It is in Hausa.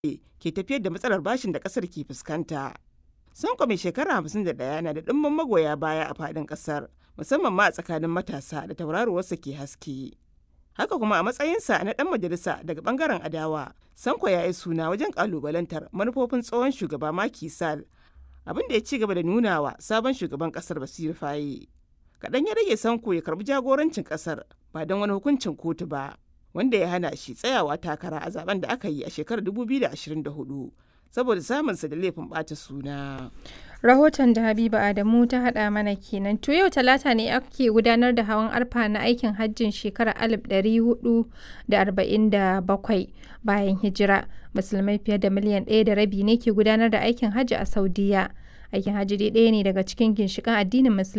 ke tafiyar da matsalar bashin da ƙasar ke fuskanta. Sanko mai shekara 51 na da ɗimbin magoya baya a faɗin ƙasar, musamman ma a tsakanin matasa da tauraruwarsa ke haske. Haka kuma a matsayinsa na ɗan majalisa daga ɓangaren adawa, Sanko ya yi suna wajen ƙalubalantar manufofin tsohon shugaba Macky Sall, abin da ya ci gaba da nuna wa sabon shugaban ƙasar Basiru Faye. Kaɗan ya rage Sanko ya karɓi jagorancin ƙasar ba don wani hukuncin kotu ba, wanda ya hana shi tsayawa takara a zaben da aka yi a shekarar 2024 saboda samunsa da laifin ɓata suna. Rahoton da Habiba Adamu ta haɗa mana kenan. To yau talata ne ake gudanar da hawan arfa na aikin hajjin shekarar 1447 bayan hijira. Musulmai fiye da miliyan ɗaya da rabi ne ke gudanar da aikin hajji a Saudiya. Aikin hajji dai ɗaya ne daga cikin ginshiƙan addinin Musulunci.